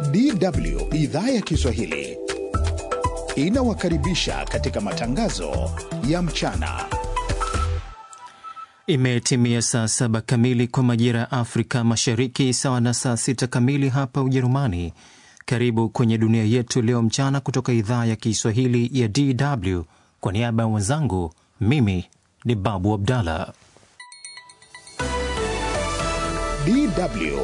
DW idhaa ya Kiswahili inawakaribisha katika matangazo ya mchana. Imetimia saa saba kamili kwa majira ya Afrika Mashariki, sawa na saa sita kamili hapa Ujerumani. Karibu kwenye dunia yetu leo mchana kutoka idhaa ya Kiswahili ya DW. Kwa niaba ya mwenzangu, mimi ni Babu Abdallah. DW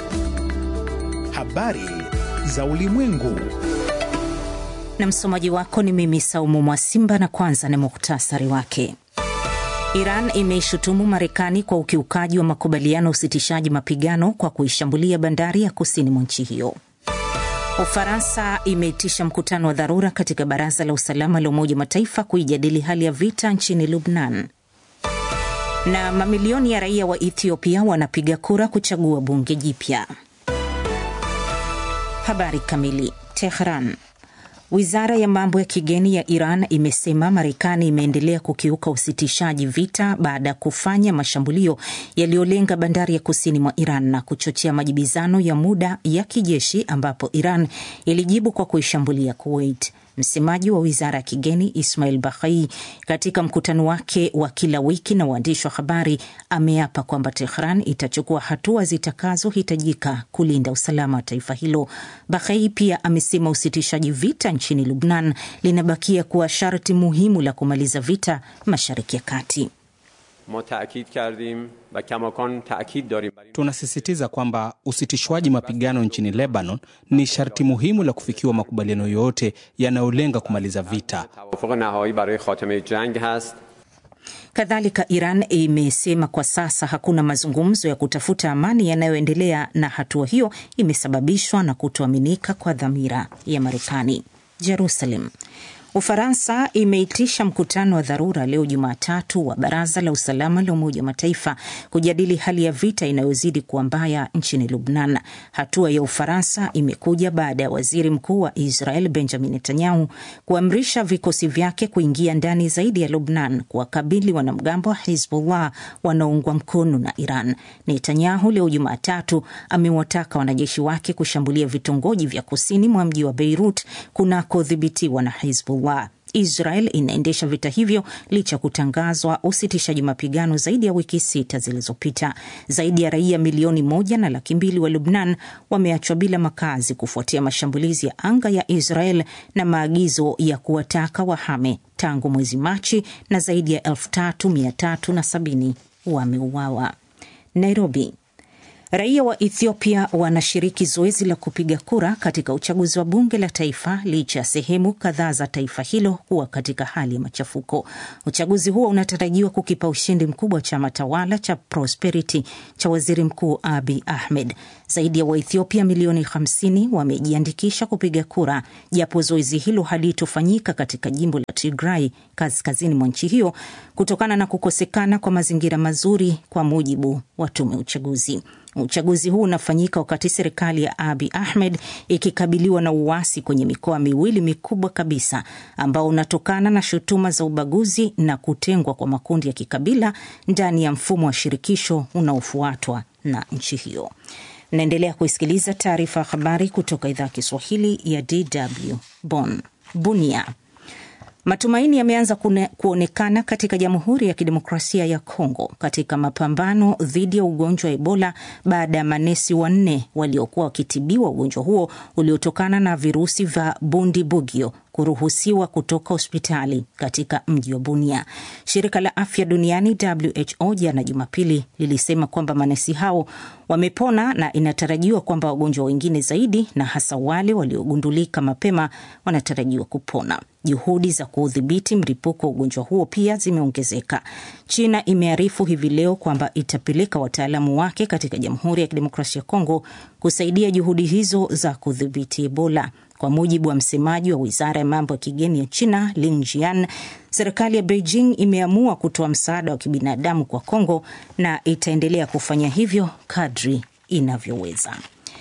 habari za ulimwengu. Na msomaji wako ni mimi Saumu Mwasimba, na kwanza ni muhtasari wake. Iran imeishutumu Marekani kwa ukiukaji wa makubaliano ya usitishaji mapigano kwa kuishambulia bandari ya kusini mwa nchi hiyo. Ufaransa imeitisha mkutano wa dharura katika Baraza la Usalama la Umoja wa Mataifa kuijadili hali ya vita nchini Lubnan. Na mamilioni ya raia wa Ethiopia wanapiga kura kuchagua bunge jipya. Habari kamili. Tehran. Wizara ya mambo ya kigeni ya Iran imesema Marekani imeendelea kukiuka usitishaji vita baada ya kufanya mashambulio yaliyolenga bandari ya kusini mwa Iran na kuchochea majibizano ya muda ya kijeshi ambapo Iran ilijibu kwa kuishambulia Kuwait. Msemaji wa wizara ya kigeni Ismail Baghai katika mkutano wake wa kila wiki na waandishi wa habari ameapa kwamba Tehran itachukua hatua zitakazohitajika kulinda usalama wa taifa hilo. Baghai pia amesema usitishaji vita nchini Lubnan linabakia kuwa sharti muhimu la kumaliza vita Mashariki ya Kati. Tunasisitiza kwamba usitishwaji mapigano nchini Lebanon ni sharti muhimu la kufikiwa makubaliano yoyote yanayolenga kumaliza vita. Kadhalika, Iran imesema kwa sasa hakuna mazungumzo ya kutafuta amani yanayoendelea na hatua hiyo imesababishwa na kutoaminika kwa dhamira ya Marekani. Jerusalem. Ufaransa imeitisha mkutano wa dharura leo Jumatatu wa Baraza la Usalama la Umoja wa Mataifa kujadili hali ya vita inayozidi kuwa mbaya nchini Lubnan. Hatua ya Ufaransa imekuja baada ya waziri mkuu wa Israel Benjamin Netanyahu kuamrisha vikosi vyake kuingia ndani zaidi ya Lubnan kuwakabili wanamgambo wa Hizbullah wanaoungwa mkono na Iran. Netanyahu leo Jumatatu amewataka wanajeshi wake kushambulia vitongoji vya kusini mwa mji wa Beirut kunakodhibitiwa na Hizbullah. Israel inaendesha vita hivyo licha ya kutangazwa usitishaji mapigano zaidi ya wiki sita zilizopita. Zaidi ya raia milioni moja na laki mbili wa Lubnan wameachwa bila makazi kufuatia mashambulizi ya anga ya Israel na maagizo ya kuwataka wahame tangu mwezi Machi, na zaidi ya elfu tatu mia tatu na sabini wameuawa. Nairobi. Raia wa Ethiopia wanashiriki zoezi la kupiga kura katika uchaguzi wa bunge la taifa licha ya sehemu kadhaa za taifa hilo kuwa katika hali ya machafuko. Uchaguzi huo unatarajiwa kukipa ushindi mkubwa chama tawala cha Prosperity cha waziri mkuu Abiy Ahmed. Zaidi ya Waethiopia milioni 50 wamejiandikisha kupiga kura, japo zoezi hilo halitofanyika katika jimbo la Tigray kaskazini mwa nchi hiyo kutokana na kukosekana kwa mazingira mazuri, kwa mujibu wa tume ya uchaguzi. Uchaguzi huu unafanyika wakati serikali ya Abiy Ahmed ikikabiliwa na uasi kwenye mikoa miwili mikubwa kabisa ambao unatokana na shutuma za ubaguzi na kutengwa kwa makundi ya kikabila ndani ya mfumo wa shirikisho unaofuatwa na nchi hiyo. Naendelea kuisikiliza taarifa ya habari kutoka idhaa ya Kiswahili ya DW Bonn. Bunia. Matumaini yameanza kuonekana katika Jamhuri ya Kidemokrasia ya Kongo katika mapambano dhidi ya ugonjwa wa Ebola baada ya manesi wanne waliokuwa wakitibiwa ugonjwa huo uliotokana na virusi vya Bundibugyo kuruhusiwa kutoka hospitali katika mji wa Bunia. Shirika la Afya Duniani WHO jana Jumapili lilisema kwamba manesi hao wamepona na inatarajiwa kwamba wagonjwa wengine zaidi na hasa wale waliogundulika mapema wanatarajiwa kupona. Juhudi za kuudhibiti mlipuko wa ugonjwa huo pia zimeongezeka. China imearifu hivi leo kwamba itapeleka wataalamu wake katika Jamhuri ya Kidemokrasia ya Kongo kusaidia juhudi hizo za kudhibiti Ebola. Kwa mujibu wa msemaji wa wizara ya mambo ya kigeni ya China, Lin Jian, serikali ya Beijing imeamua kutoa msaada wa kibinadamu kwa Kongo na itaendelea kufanya hivyo kadri inavyoweza.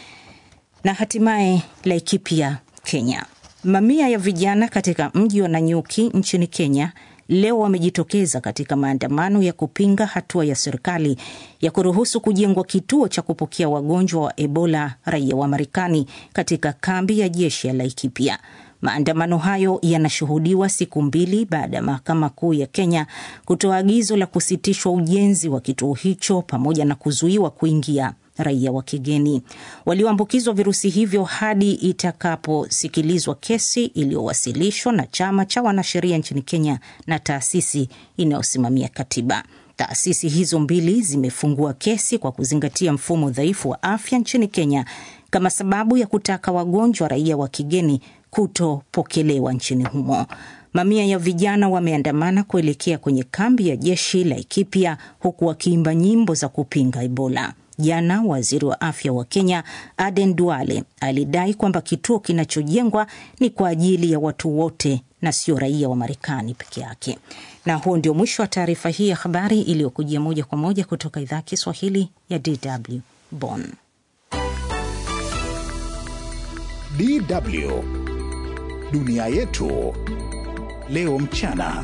Na hatimaye Laikipia, Kenya. Mamia ya vijana katika mji wa Nanyuki nchini Kenya leo wamejitokeza katika maandamano ya kupinga hatua ya serikali ya kuruhusu kujengwa kituo cha kupokea wagonjwa wa Ebola raia wa Marekani katika kambi ya jeshi ya Laikipia. Maandamano hayo yanashuhudiwa siku mbili baada ya mahakama kuu ya Kenya kutoa agizo la kusitishwa ujenzi wa kituo hicho pamoja na kuzuiwa kuingia raia wa kigeni walioambukizwa virusi hivyo hadi itakaposikilizwa kesi iliyowasilishwa na chama cha wanasheria nchini Kenya na taasisi inayosimamia katiba. Taasisi hizo mbili zimefungua kesi kwa kuzingatia mfumo dhaifu wa afya nchini Kenya kama sababu ya kutaka wagonjwa raia wa kigeni kutopokelewa nchini humo. Mamia ya vijana wameandamana kuelekea kwenye kambi ya jeshi la Laikipia huku wakiimba nyimbo za kupinga Ebola. Jana waziri wa afya wa Kenya Aden Duale alidai kwamba kituo kinachojengwa ni kwa ajili ya watu wote na sio raia wa Marekani peke yake. Na huo ndio mwisho wa taarifa hii ya habari iliyokujia moja kwa moja kutoka idhaa ya Kiswahili ya DW Bonn. DW dunia yetu leo mchana.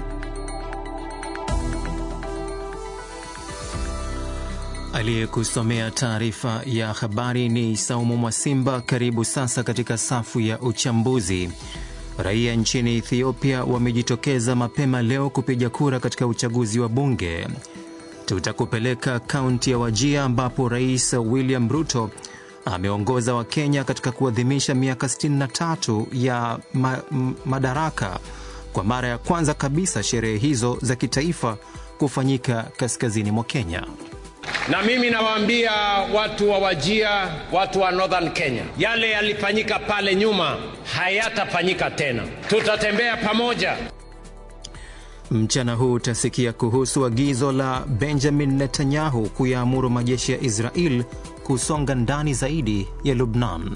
Aliyekusomea taarifa ya habari ni Saumu Mwasimba. Karibu sasa katika safu ya uchambuzi. Raia nchini Ethiopia wamejitokeza mapema leo kupiga kura katika uchaguzi wa bunge. Tutakupeleka kaunti ya Wajia ambapo Rais William Ruto ameongoza Wakenya katika kuadhimisha miaka 63 ya ma madaraka. Kwa mara ya kwanza kabisa sherehe hizo za kitaifa kufanyika kaskazini mwa Kenya. Na mimi nawaambia watu wa Wajia, watu wa Northern Kenya, yale yalifanyika pale nyuma hayatafanyika tena. Tutatembea pamoja. Mchana huu utasikia kuhusu agizo la Benjamin Netanyahu kuyaamuru majeshi ya Israel kusonga ndani zaidi ya Lubnan.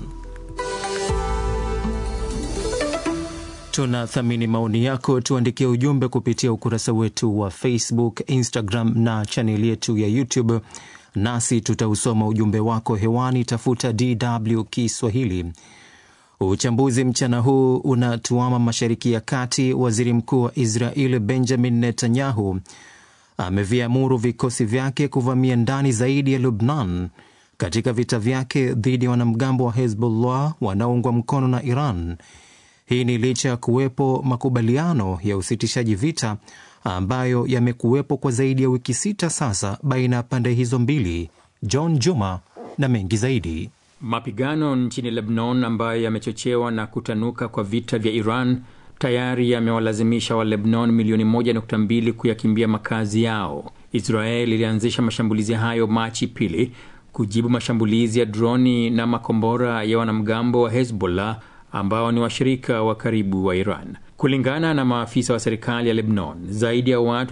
Tunathamini maoni yako, tuandikie ujumbe kupitia ukurasa wetu wa Facebook, Instagram na chaneli yetu ya YouTube, nasi tutausoma ujumbe wako hewani. Tafuta DW Kiswahili. Uchambuzi mchana huu unatuama Mashariki ya Kati. Waziri Mkuu wa Israel Benjamin Netanyahu ameviamuru vikosi vyake kuvamia ndani zaidi ya Lubnan katika vita vyake dhidi ya wanamgambo wa Hezbollah wanaoungwa mkono na Iran. Hii ni licha ya kuwepo makubaliano ya usitishaji vita ambayo yamekuwepo kwa zaidi ya wiki sita sasa baina ya pande hizo mbili. John Juma na mengi zaidi. Mapigano nchini Lebanon ambayo yamechochewa na kutanuka kwa vita vya Iran tayari yamewalazimisha wa Lebanon milioni 1.2 kuyakimbia makazi yao. Israel ilianzisha mashambulizi hayo Machi pili kujibu mashambulizi ya droni na makombora ya wanamgambo wa Hezbollah ambao ni washirika wa karibu wa Iran. Kulingana na maafisa wa serikali ya Lebanon, zaidi ya watu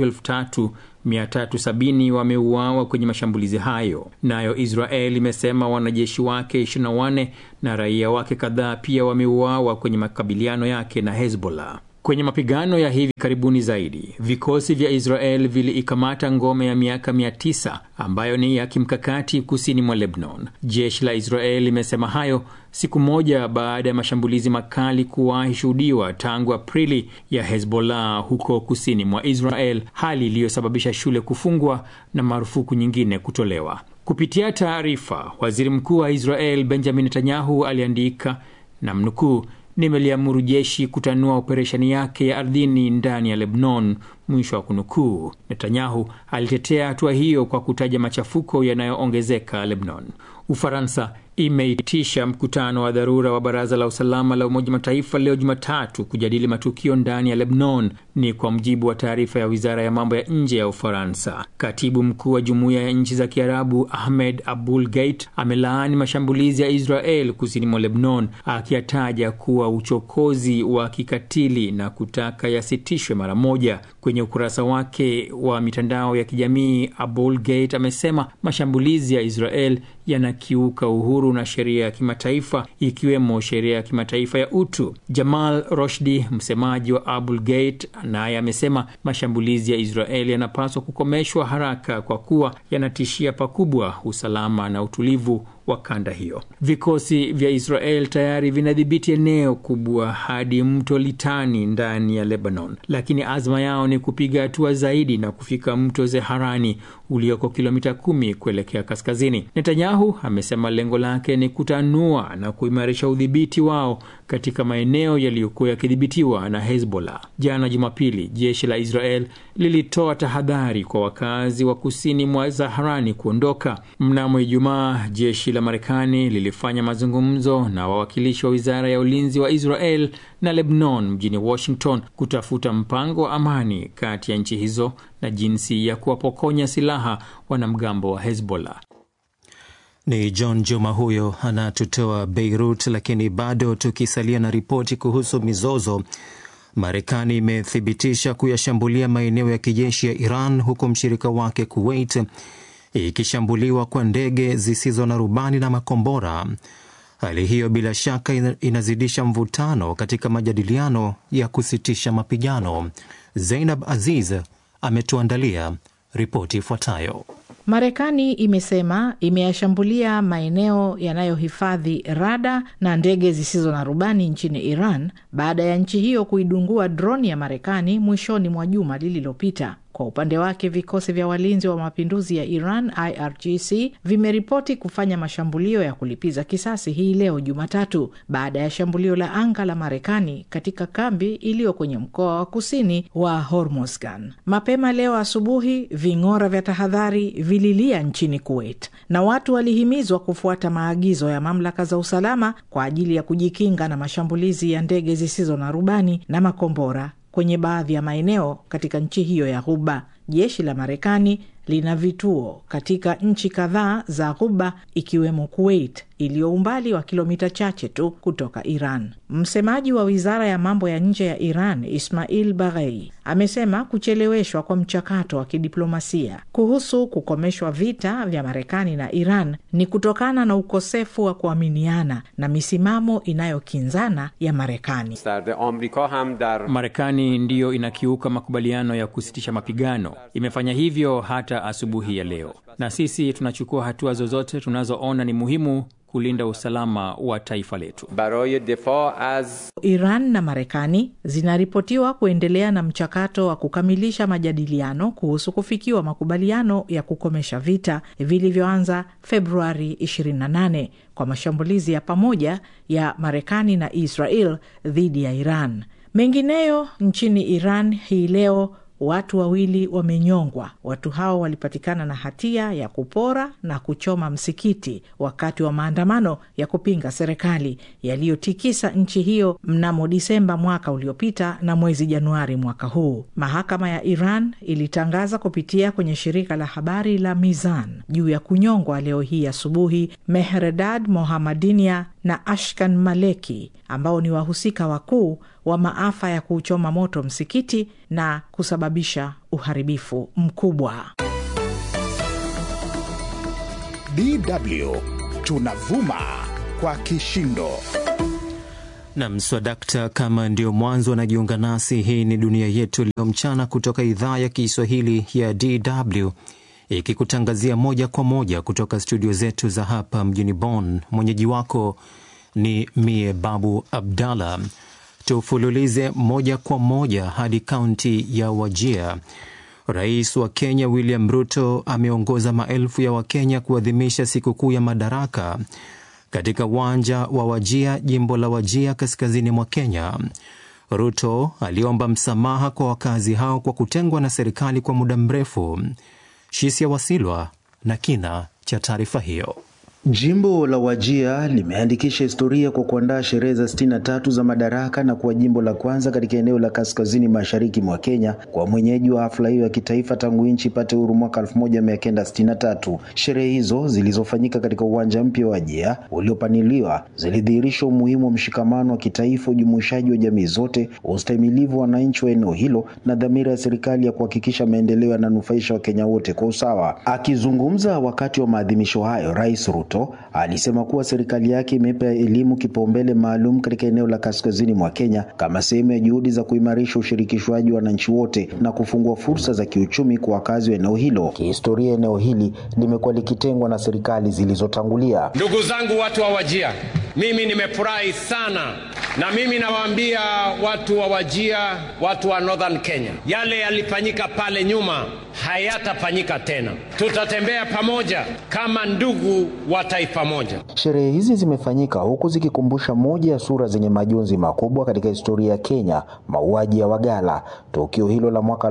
3370 wameuawa kwenye mashambulizi hayo. Nayo Israel imesema wanajeshi wake 24 na raia wake kadhaa pia wameuawa kwenye makabiliano yake na Hezbollah. Kwenye mapigano ya hivi karibuni zaidi, vikosi vya Israel viliikamata ngome ya miaka 900 ambayo ni ya kimkakati kusini mwa Lebanon. Jeshi la Israel limesema hayo siku moja baada ya mashambulizi makali kuwahi shuhudiwa tangu Aprili ya Hezbollah huko kusini mwa Israel, hali iliyosababisha shule kufungwa na marufuku nyingine kutolewa. Kupitia taarifa, waziri mkuu wa Israel Benjamin Netanyahu aliandika na mnukuu Nimeliamuru jeshi kutanua operesheni yake ya ardhini ndani ya Lebanon, mwisho wa kunukuu. Netanyahu alitetea hatua hiyo kwa kutaja machafuko yanayoongezeka Lebanon. Ufaransa imeitisha mkutano wa dharura wa Baraza la Usalama la Umoja Mataifa leo Jumatatu kujadili matukio ndani ya Lebanon. Ni kwa mujibu wa taarifa ya wizara ya mambo ya nje ya Ufaransa. Katibu mkuu wa Jumuiya ya Nchi za Kiarabu Ahmed Abul Gait amelaani mashambulizi ya Israel kusini mwa Lebanon, akiyataja kuwa uchokozi wa kikatili na kutaka yasitishwe mara moja. Kwenye ukurasa wake wa mitandao ya kijamii, Abul Gait amesema mashambulizi ya Israel yanakiuka uhuru na sheria ya kimataifa ikiwemo sheria ya kimataifa ya utu. Jamal Roshdi, msemaji wa Abul Gate, naye amesema mashambulizi ya Israeli yanapaswa kukomeshwa haraka kwa kuwa yanatishia pakubwa usalama na utulivu wa kanda hiyo. Vikosi vya Israel tayari vinadhibiti eneo kubwa hadi mto Litani ndani ya Lebanon, lakini azma yao ni kupiga hatua zaidi na kufika mto Zeharani ulioko kilomita kumi kuelekea kaskazini. Netanyahu amesema lengo lake ni kutanua na kuimarisha udhibiti wao katika maeneo yaliyokuwa yakidhibitiwa na Hezbollah. Jana Jumapili, jeshi la Israel lilitoa tahadhari kwa wakazi wa kusini mwa Zaharani kuondoka. Mnamo Ijumaa, jeshi la Marekani lilifanya mazungumzo na wawakilishi wa wizara ya ulinzi wa Israel na Lebanon mjini Washington kutafuta mpango wa amani kati ya nchi hizo na jinsi ya kuwapokonya silaha wanamgambo wa Hezbollah. Ni John Juma huyo anatutoa Beirut. Lakini bado tukisalia na ripoti kuhusu mizozo, Marekani imethibitisha kuyashambulia maeneo ya kijeshi ya Iran, huku mshirika wake Kuwait ikishambuliwa kwa ndege zisizo na rubani na makombora. Hali hiyo bila shaka inazidisha mvutano katika majadiliano ya kusitisha mapigano. Zainab Aziz ametuandalia ripoti ifuatayo. Marekani imesema imeyashambulia maeneo yanayohifadhi rada na ndege zisizo na rubani nchini Iran baada ya nchi hiyo kuidungua droni ya Marekani mwishoni mwa juma lililopita. Kwa upande wake vikosi vya walinzi wa mapinduzi ya Iran IRGC vimeripoti kufanya mashambulio ya kulipiza kisasi hii leo Jumatatu baada ya shambulio la anga la Marekani katika kambi iliyo kwenye mkoa wa kusini wa Hormozgan. Mapema leo asubuhi, ving'ora vya tahadhari vililia nchini Kuwait na watu walihimizwa kufuata maagizo ya mamlaka za usalama kwa ajili ya kujikinga na mashambulizi ya ndege zisizo na rubani na makombora kwenye baadhi ya maeneo katika nchi hiyo ya Ghuba. Jeshi la Marekani lina vituo katika nchi kadhaa za Ghuba ikiwemo Kuwait iliyo umbali wa kilomita chache tu kutoka Iran. Msemaji wa wizara ya mambo ya nje ya Iran Ismail Baghei amesema kucheleweshwa kwa mchakato wa kidiplomasia kuhusu kukomeshwa vita vya Marekani na Iran ni kutokana na ukosefu wa kuaminiana na misimamo inayokinzana ya Marekani. Marekani ndiyo inakiuka makubaliano ya kusitisha mapigano, imefanya hivyo hata asubuhi ya leo, na sisi tunachukua hatua zozote tunazoona ni muhimu kulinda usalama wa taifa letu. Iran na Marekani zinaripotiwa kuendelea na mchakato wa kukamilisha majadiliano kuhusu kufikiwa makubaliano ya kukomesha vita vilivyoanza Februari 28 kwa mashambulizi ya pamoja ya Marekani na Israel dhidi ya Iran. Mengineyo nchini Iran hii leo watu wawili wamenyongwa. Watu hao walipatikana na hatia ya kupora na kuchoma msikiti wakati wa maandamano ya kupinga serikali yaliyotikisa nchi hiyo mnamo Disemba mwaka uliopita na mwezi Januari mwaka huu. Mahakama ya Iran ilitangaza kupitia kwenye shirika la habari la Mizan juu ya kunyongwa leo hii asubuhi Mehredad Mohamadinia na Ashkan Maleki ambao ni wahusika wakuu wa maafa ya kuuchoma moto msikiti na kusababisha uharibifu mkubwa. DW tunavuma kwa kishindo. Nam swadakta, kama ndio mwanzo anajiunga nasi, hii ni dunia yetu leo mchana kutoka idhaa ya Kiswahili ya DW ikikutangazia moja kwa moja kutoka studio zetu za hapa mjini Bonn. Mwenyeji wako ni mie Babu Abdallah. Tufululize moja kwa moja hadi kaunti ya Wajia. Rais wa Kenya William Ruto ameongoza maelfu ya Wakenya kuadhimisha sikukuu ya Madaraka katika uwanja wa Wajia, jimbo la Wajia, kaskazini mwa Kenya. Ruto aliomba msamaha kwa wakazi hao kwa kutengwa na serikali kwa muda mrefu. Shisia Wasilwa na kina cha taarifa hiyo. Jimbo la Wajia limeandikisha historia kwa kuandaa sherehe za sitini na tatu za Madaraka na kuwa jimbo la kwanza katika eneo la kaskazini mashariki mwa Kenya kwa mwenyeji wa hafla hiyo ya kitaifa tangu nchi ipate uhuru mwaka 1963. Sherehe hizo zilizofanyika katika uwanja mpya wa Wajia uliopaniliwa zilidhihirisha umuhimu wa mshikamano wa kitaifa, ujumuishaji wa jamii zote, ustahimilivu wa wananchi wa eneo hilo na dhamira ya serikali ya kuhakikisha maendeleo yananufaisha Wakenya wote kwa usawa. Akizungumza wakati wa maadhimisho hayo, Rais Ruto Ruto alisema kuwa serikali yake imeipa elimu kipaumbele maalum katika eneo la kaskazini mwa Kenya kama sehemu ya juhudi za kuimarisha ushirikishwaji wa wananchi wote na kufungua fursa za kiuchumi kwa wakazi wa eneo hilo. Kihistoria, eneo hili limekuwa likitengwa na serikali zilizotangulia. Ndugu zangu watu wa Wajia, mimi nimefurahi sana na mimi nawaambia watu wa Wajia, watu wa Northern Kenya, yale yalifanyika pale nyuma hayatafanyika tena. Tutatembea pamoja kama ndugu wa taifa moja. Sherehe hizi zimefanyika huku zikikumbusha moja ya sura zenye majonzi makubwa katika historia ya Kenya, mauaji ya Wagala. Tukio hilo la mwaka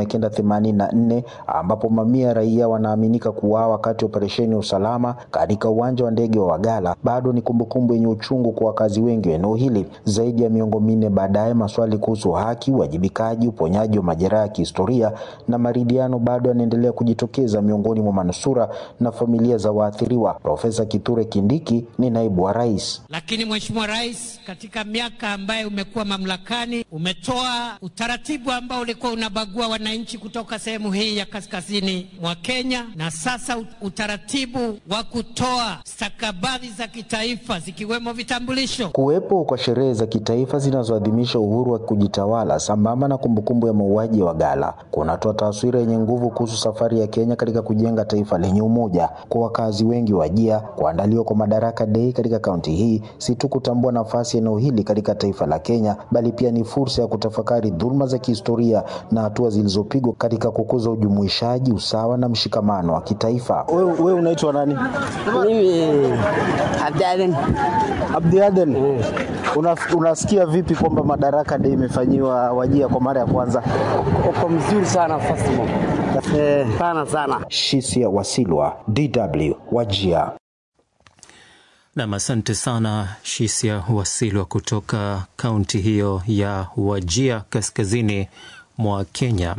1984 ambapo mamia ya raia wanaaminika kuuawa wakati wa operesheni ya usalama katika uwanja wa ndege wa Wagala bado ni kumbukumbu yenye uchungu kwa wakazi wengi wa eneo hili. Zaidi ya miongo minne baadaye, maswali kuhusu haki, uwajibikaji, uponyaji wa majeraha ya kihistoria na maridhiano bado yanaendelea kujitokeza miongoni mwa manusura na familia za waathiriwa. Profesa Kithure Kindiki ni naibu wa rais. Lakini Mheshimiwa Rais, katika miaka ambayo umekuwa mamlakani, umetoa utaratibu ambao ulikuwa unabagua wananchi kutoka sehemu hii ya kaskazini mwa Kenya, na sasa utaratibu wa kutoa stakabadhi za kitaifa zikiwemo vitambulisho. Kuwepo kwa sherehe za kitaifa zinazoadhimisha uhuru wa kujitawala sambamba na kumbukumbu ya mauaji ya Wagala kunatoa taswira yenye nguvu kuhusu safari ya Kenya katika kujenga taifa lenye umoja. Kwa wakazi wengi wa Wajia, kuandaliwa kwa Madaraka Day katika kaunti hii si tu kutambua nafasi ya eneo hili katika taifa la Kenya, bali pia ni fursa ya kutafakari dhuluma za kihistoria na hatua zilizopigwa katika kukuza ujumuishaji, usawa na mshikamano wa kitaifa. Wewe unaitwa nani? Mimi Abdaden. Abdiaden, una, unasikia vipi kwamba Madaraka Day imefanyiwa Wajia kwa mara ya kwanza? Uko mzuri sana festival. Eh, sana sana. Shisia Wasilwa, DW, Wajia. Nam, asante sana Shisia Wasilwa kutoka kaunti hiyo ya Wajia kaskazini mwa Kenya.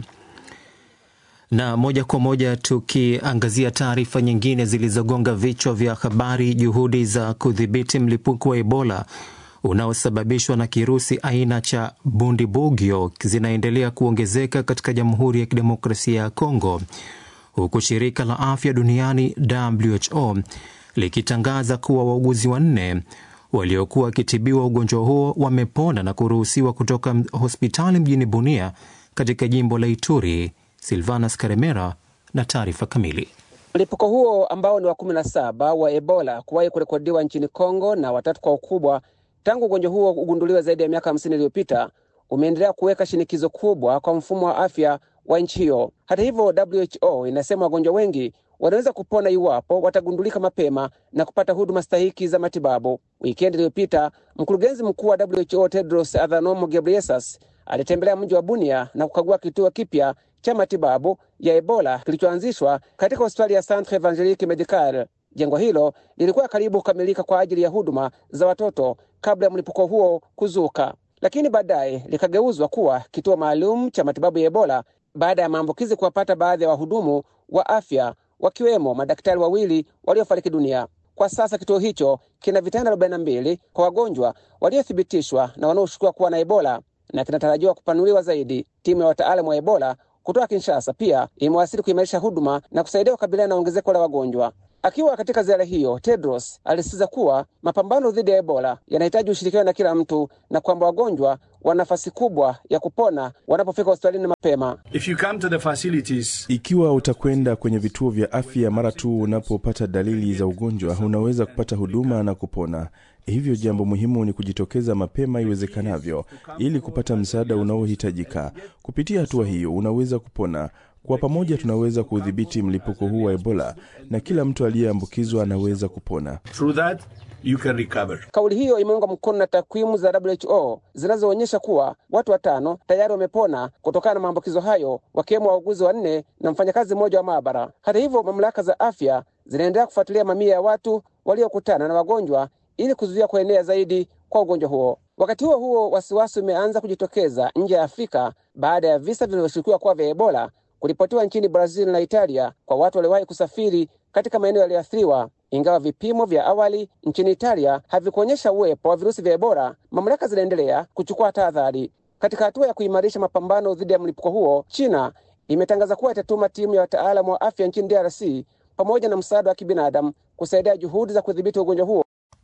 Na moja kwa moja tukiangazia taarifa nyingine zilizogonga vichwa vya habari, juhudi za kudhibiti mlipuko wa Ebola unaosababishwa na kirusi aina cha Bundibugyo zinaendelea kuongezeka katika Jamhuri ya Kidemokrasia ya Kongo, huku shirika la afya duniani WHO likitangaza kuwa wauguzi wanne waliokuwa wakitibiwa ugonjwa huo wamepona na kuruhusiwa kutoka hospitali mjini Bunia katika jimbo la Ituri. Silvanas Karemera na taarifa kamili. Mlipuko huo ambao ni wa kumi na saba wa Ebola kuwahi kurekodiwa nchini Kongo na watatu kwa ukubwa tangu ugonjwa huo ugunduliwe zaidi ya miaka hamsini iliyopita umeendelea kuweka shinikizo kubwa kwa mfumo wa afya wa nchi hiyo. Hata hivyo, WHO inasema wagonjwa wengi wanaweza kupona iwapo watagundulika mapema na kupata huduma stahiki za matibabu. Wikendi iliyopita mkurugenzi mkuu wa WHO Tedros Adhanom Ghebreyesus alitembelea mji wa Bunia na kukagua kituo kipya cha matibabu ya Ebola kilichoanzishwa katika hospitali ya Centre Evangelique Medical. Jengo hilo lilikuwa karibu kukamilika kwa ajili ya huduma za watoto kabla ya mlipuko huo kuzuka, lakini baadaye likageuzwa kuwa kituo maalum cha matibabu ya Ebola baada ya maambukizi kuwapata baadhi ya wahudumu wa afya wakiwemo madaktari wawili waliofariki dunia. Kwa sasa kituo hicho kina vitanda 42 kwa wagonjwa waliothibitishwa na wanaoshukiwa kuwa na Ebola na kinatarajiwa kupanuliwa zaidi. Timu ya wataalamu wa Ebola kutoka Kinshasa pia imewasili kuimarisha huduma na kusaidia kukabiliana na ongezeko la wagonjwa. Akiwa katika ziara hiyo, Tedros alisisitiza kuwa mapambano dhidi ya Ebola yanahitaji ushirikiano na kila mtu na kwamba wagonjwa wana nafasi kubwa ya kupona wanapofika hospitalini mapema. If you come to the facilities... Ikiwa utakwenda kwenye vituo vya afya mara tu unapopata dalili za ugonjwa, unaweza kupata huduma na kupona. Hivyo jambo muhimu ni kujitokeza mapema iwezekanavyo ili kupata msaada unaohitajika. Kupitia hatua hiyo unaweza kupona. Kwa pamoja tunaweza kudhibiti mlipuko huu wa Ebola na kila mtu aliyeambukizwa anaweza kupona. Through that, you can recover. Kauli hiyo imeungwa mkono na takwimu za WHO zinazoonyesha kuwa watu watano tayari wamepona kutokana na maambukizo hayo, wakiwemo wauguzi wanne na mfanyakazi mmoja wa maabara. Hata hivyo, mamlaka za afya zinaendelea kufuatilia mamia ya watu waliokutana na wagonjwa ili kuzuia kuenea zaidi kwa ugonjwa huo. Wakati huo huo, wasiwasi umeanza kujitokeza nje ya Afrika baada ya visa vinavyoshukiwa kuwa vya Ebola kuripotiwa nchini Brazil na Italia kwa watu waliowahi kusafiri katika maeneo yaliyoathiriwa. Ingawa vipimo vya awali nchini Italia havikuonyesha uwepo wa virusi vya Ebola, mamlaka zinaendelea kuchukua tahadhari. Katika hatua ya kuimarisha mapambano dhidi ya mlipuko huo, China imetangaza kuwa itatuma timu ya wataalamu wa afya nchini DRC pamoja na msaada wa kibinadamu kusaidia juhudi za kudhibiti ugonjwa huo.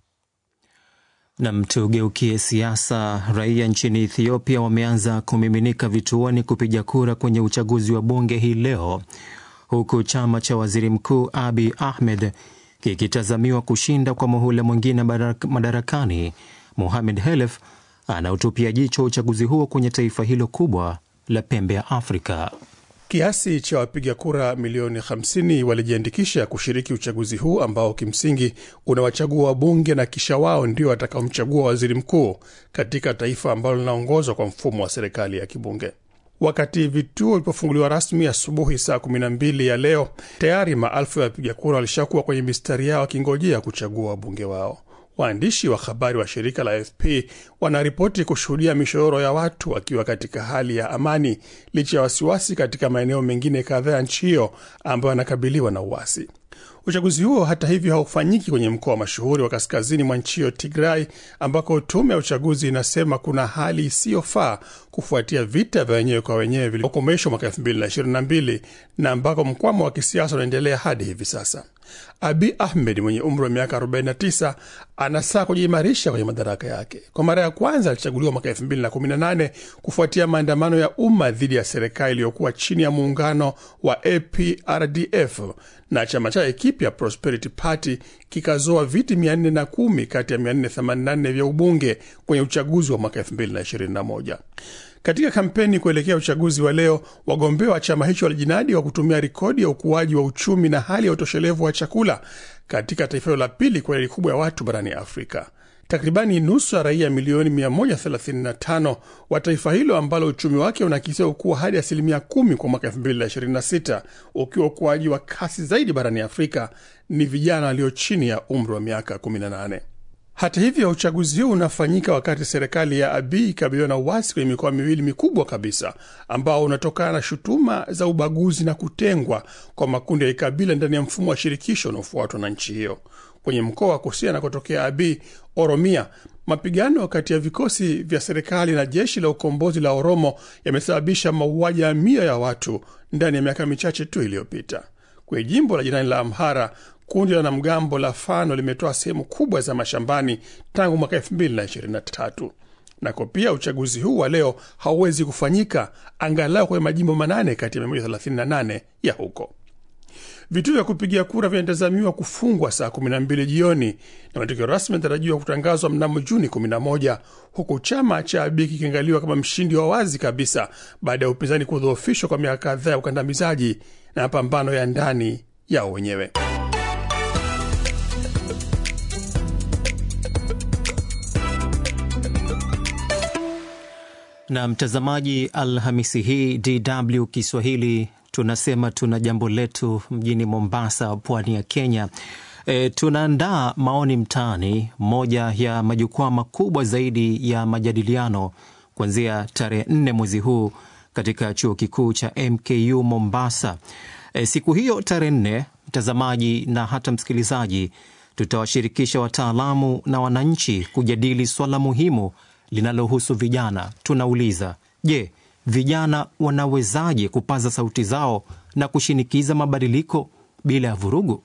Nam, tugeukie siasa. Raia nchini Ethiopia wameanza kumiminika vituoni kupiga kura kwenye uchaguzi wa bunge hii leo, huku chama cha waziri mkuu Abi Ahmed kikitazamiwa kushinda kwa muhula mwingine madarakani. Mohamed Helef anautupia jicho uchaguzi huo kwenye taifa hilo kubwa la pembe ya Afrika. Kiasi cha wapiga kura milioni 50 walijiandikisha kushiriki uchaguzi huu ambao kimsingi unawachagua wabunge na kisha wao ndio watakaomchagua waziri mkuu katika taifa ambalo linaongozwa kwa mfumo wa serikali ya kibunge. Wakati vituo vilipofunguliwa rasmi asubuhi saa 12 ya leo, tayari maelfu ya wapiga kura walishakuwa kwenye mistari yao wakingojea kuchagua wabunge wao. Waandishi wa habari wa shirika la AFP wanaripoti kushuhudia mishororo ya watu wakiwa katika hali ya amani licha ya wasiwasi katika maeneo mengine kadhaa ya nchi hiyo ambayo yanakabiliwa na uasi. Uchaguzi huo hata hivyo haufanyiki kwenye mkoa mashuhuri wa kaskazini mwa nchi hiyo Tigray, ambako tume ya uchaguzi inasema kuna hali isiyofaa kufuatia vita vya wenyewe kwa wenyewe vilivyokomeshwa mwaka 2022 na ambako mkwamo wa kisiasa unaendelea hadi hivi sasa. Abi Ahmed mwenye umri wa miaka 49 anasaa kujiimarisha kwenye madaraka yake. Kwa mara ya kwanza alichaguliwa mwaka 2018 kufuatia maandamano ya umma dhidi ya serikali iliyokuwa chini ya muungano wa APRDF na chama chake kipya Prosperity Party kikazoa viti 410 kati ya 484 vya ubunge kwenye uchaguzi wa mwaka 2021. Katika kampeni kuelekea uchaguzi wa leo, wagombea wa chama hicho walijinadi wa kutumia rekodi ya ukuaji wa uchumi na hali ya utoshelevu wa chakula katika taifa hilo la pili kwa idadi kubwa ya watu barani Afrika. Takribani nusu ya raia milioni 135 wa taifa hilo ambalo uchumi wake unakisiwa kuwa hadi asilimia kumi kwa mwaka 2026 ukiwa ukuaji wa kasi zaidi barani Afrika ni vijana walio chini ya umri wa miaka 18. Hata hivyo uchaguzi huu unafanyika wakati serikali ya Abiy ikabiliwa na uasi kwenye mikoa miwili mikubwa kabisa ambao unatokana na shutuma za ubaguzi na kutengwa kwa makundi ya kikabila ndani ya mfumo wa shirikisho unaofuatwa na nchi hiyo. Kwenye mkoa wa kusini anakotokea Abiy, Oromia, mapigano kati ya vikosi vya serikali na jeshi la ukombozi la Oromo yamesababisha mauaji ya mia ya watu ndani ya miaka michache tu iliyopita. Kwenye jimbo la jirani la Amhara, kundi la wanamgambo la Fano limetoa sehemu kubwa za mashambani tangu mwaka 2023. Nako pia uchaguzi huu wa leo hauwezi kufanyika angalau kwenye majimbo manane kati ya 138 ya huko. Vituo vya kupigia kura vinatazamiwa kufungwa saa 12 jioni na matokeo rasmi yanatarajiwa kutangazwa mnamo Juni 11, huku chama cha Abiy kikiangaliwa kama mshindi wa wazi kabisa baada ya upinzani kudhoofishwa kwa miaka kadhaa ya ukandamizaji na mapambano ya ndani yao wenyewe. Na mtazamaji, Alhamisi hii DW Kiswahili tunasema tuna jambo letu mjini Mombasa, pwani ya Kenya. E, tunaandaa maoni mtaani, moja ya majukwaa makubwa zaidi ya majadiliano kuanzia tarehe nne mwezi huu katika chuo kikuu cha MKU Mombasa. E, siku hiyo tarehe nne, mtazamaji na hata msikilizaji, tutawashirikisha wataalamu na wananchi kujadili swala muhimu linalohusu vijana. Tunauliza, je, vijana wanawezaje kupaza sauti zao na kushinikiza mabadiliko bila ya vurugu?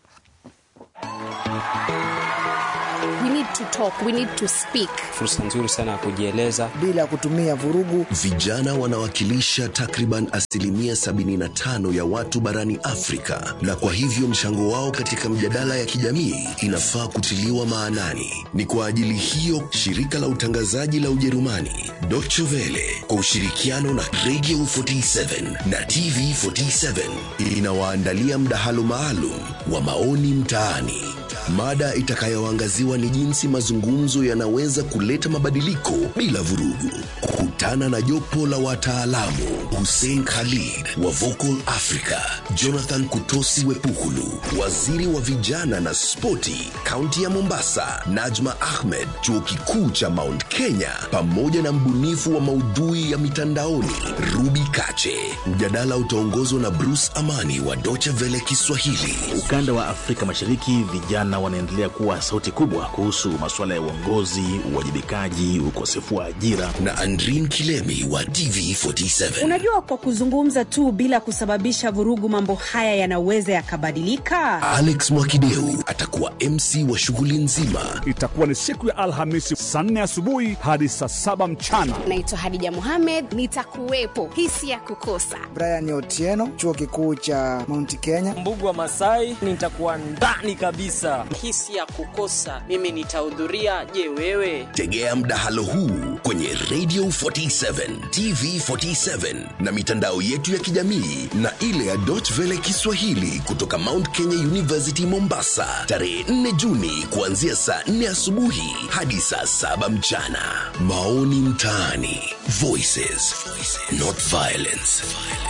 We need to talk, we need to speak. Fursa nzuri sana ya kujieleza bila kutumia vurugu. Vijana wanawakilisha takriban asilimia 75 ya watu barani Afrika, na kwa hivyo mchango wao katika mjadala ya kijamii inafaa kutiliwa maanani. Ni kwa ajili hiyo shirika la utangazaji la Ujerumani Deutsche Welle kwa ushirikiano na Radio 47 na TV 47 inawaandalia mdahalo maalum wa maoni mtaani. Mada itakayoangaziwa ni jinsi mazungumzo yanaweza kuleta mabadiliko bila vurugu. Kutana na jopo la wataalamu: Hussein Khalid wa Vocal Africa, Jonathan Kutosi Wepukulu, waziri wa vijana na spoti kaunti ya Mombasa, Najma Ahmed, chuo kikuu cha Mount Kenya, pamoja na mbunifu wa maudhui ya mitandaoni Ruby Kache. Mjadala utaongozwa na Bruce Amani wa Deutsche Welle Kiswahili. Ukanda wa Afrika Mashariki, vijana wanaendelea kuwa sauti kubwa kuhusu masuala masuala ya uongozi, uwajibikaji, ukosefu wa ajira. na Andrin Kilemi wa TV47. Unajua, kwa kuzungumza tu bila kusababisha vurugu, mambo haya yanaweza yakabadilika. Alex Mwakideu atakuwa MC wa shughuli nzima. Itakuwa ni siku ya Alhamisi saa nne asubuhi hadi saa saba mchana. Naitwa Hadija Mohamed, nitakuwepo. Hisi ya kukosa. Brian Otieno, chuo kikuu cha Mount Kenya. Mbugu wa Masai, nitakuwa ndani kabisa. Hisi ya kukosa, mimi nitahudhuria. Je, wewe? Tegea mdahalo huu kwenye Radio 47, TV 47 na mitandao yetu ya kijamii na ile ya Deutsche Welle Kiswahili kutoka Mount Kenya University Mombasa, tarehe 4 Juni kuanzia saa 4 asubuhi hadi saa 7 mchana. Maoni mtaani, Voices, not violence.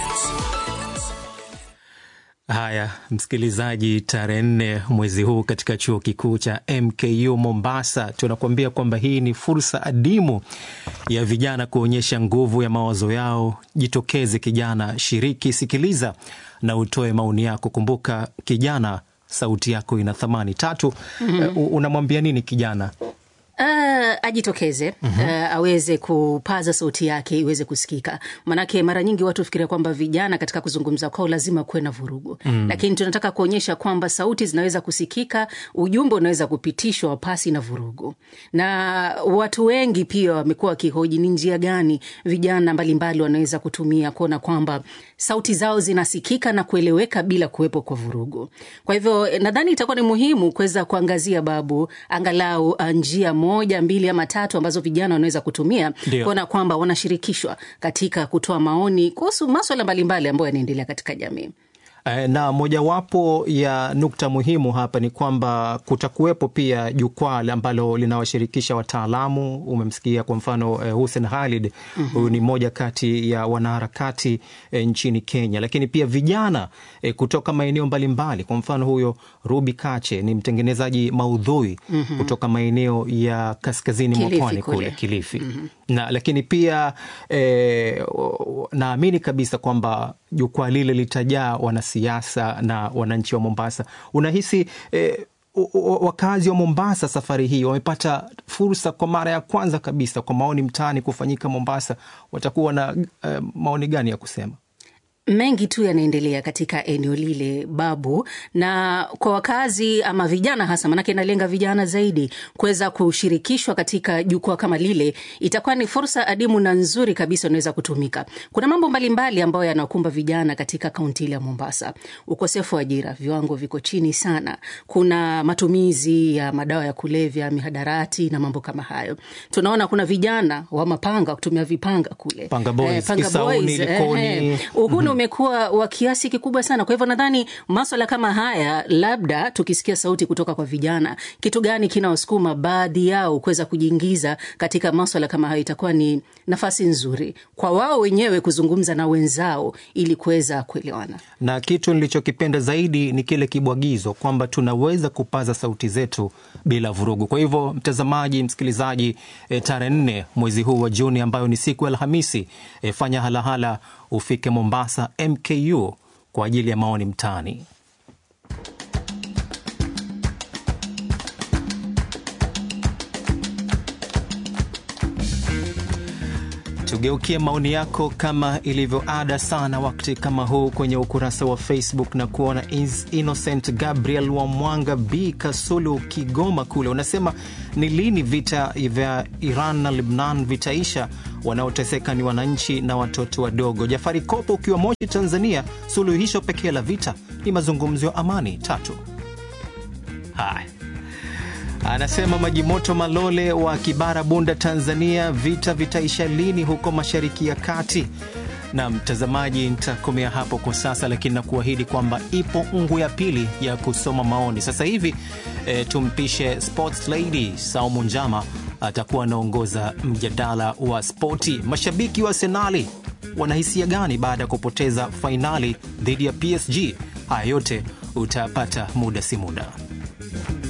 Haya, msikilizaji, tarehe nne mwezi huu katika chuo kikuu cha MKU Mombasa, tunakuambia kwamba hii ni fursa adimu ya vijana kuonyesha nguvu ya mawazo yao. Jitokeze kijana, shiriki, sikiliza na utoe maoni yako. Kumbuka kijana, sauti yako ina thamani. Tatu, Mhm. uh, unamwambia nini kijana? Uh, ajitokeze uh, aweze kupaza sauti yake iweze kusikika, manake mara nyingi watu fikiria kwamba vijana katika kuzungumza kwao lazima kuwe na vurugu Mm. lakini tunataka kuonyesha kwamba sauti zinaweza kusikika, ujumbe unaweza kupitishwa pasi na vurugu. Na watu wengi pia wamekuwa wakihoji ni njia gani vijana mbalimbali wanaweza kutumia kuona kwamba sauti zao zinasikika na kueleweka bila kuwepo kwa vurugu. Kwa hivyo eh, nadhani itakuwa ni muhimu kuweza kuangazia babu angalau uh, njia moja mbili ama tatu ambazo vijana wanaweza kutumia Ndio. kuona kwamba wanashirikishwa katika kutoa maoni kuhusu maswala mbalimbali ambayo yanaendelea katika jamii. Eh, na mojawapo ya nukta muhimu hapa ni kwamba kutakuwepo pia jukwaa ambalo linawashirikisha wataalamu. Umemsikia kwa mfano eh, Hussein Khalid, Mhm. huyu ni mmoja kati ya wanaharakati eh, nchini Kenya, lakini pia vijana eh, kutoka maeneo mbalimbali. Kwa mfano huyo Ruby Kache ni mtengenezaji maudhui Mhm. kutoka maeneo ya kaskazini mwa Kilifi pwani kule kule. Kilifi na lakini pia eh, naamini kabisa kwamba jukwaa lile litajaa wanasiasa na wananchi wa Mombasa. Unahisi eh, u- u- wakazi wa Mombasa safari hii wamepata fursa kwa mara ya kwanza kabisa kwa maoni mtaani kufanyika Mombasa, watakuwa na eh, maoni gani ya kusema? mengi tu yanaendelea katika eneo lile babu, na kwa wakazi ama vijana hasa, maanake inalenga vijana zaidi, kuweza kushirikishwa katika jukwaa kama lile, itakuwa ni fursa adimu na nzuri kabisa inaweza kutumika. Kuna mambo mbalimbali ambayo yanakumba vijana katika kaunti ile ya Mombasa: ukosefu wa ajira, viwango viko chini sana, kuna matumizi ya madawa ya kulevya, mihadarati na mambo kama hayo. Tunaona kuna vijana wa mapanga kutumia vipanga kule Panga Boys, Kisauni, Likoni. eh, uhuni umekuwa wa kiasi kikubwa sana. Kwa hivyo nadhani maswala kama haya, labda tukisikia sauti kutoka kwa vijana, kitu gani kinawasukuma baadhi yao kuweza kujiingiza katika maswala kama hayo, itakuwa ni nafasi nzuri kwa wao wenyewe kuzungumza na wenzao ili kuweza kuelewana. na kitu nilichokipenda zaidi ni kile kibwagizo kwamba tunaweza kupaza sauti zetu bila vurugu. Kwa hivyo, mtazamaji, msikilizaji, e, tarehe nne mwezi huu wa Juni ambayo ni siku ya Alhamisi, e, fanya halahala ufike Mombasa MKU kwa ajili ya maoni mtaani. Tugeukie maoni yako kama ilivyo ada sana wakati kama huu kwenye ukurasa wa Facebook na kuona Is Innocent Gabriel wa Mwanga B Kasulu, Kigoma kule, unasema ni lini vita vya Iran na Lebnan vitaisha? Wanaoteseka ni wananchi na watoto wadogo. Jafari Kopo ukiwa Moshi, Tanzania, suluhisho pekee la vita ni mazungumzo ya amani. Tatu. Haya, Anasema Maji Moto Malole wa Kibara, Bunda, Tanzania, vita vitaisha lini huko Mashariki ya Kati? Na mtazamaji, nitakomea hapo kwa sasa, lakini nakuahidi kwamba ipo ungu ya pili ya kusoma maoni sasa hivi. E, tumpishe Sports Lady Saumu Njama atakuwa anaongoza mjadala wa spoti. Mashabiki wa Arsenali wanahisia gani baada ya kupoteza fainali dhidi ya PSG? Haya yote utayapata muda si muda.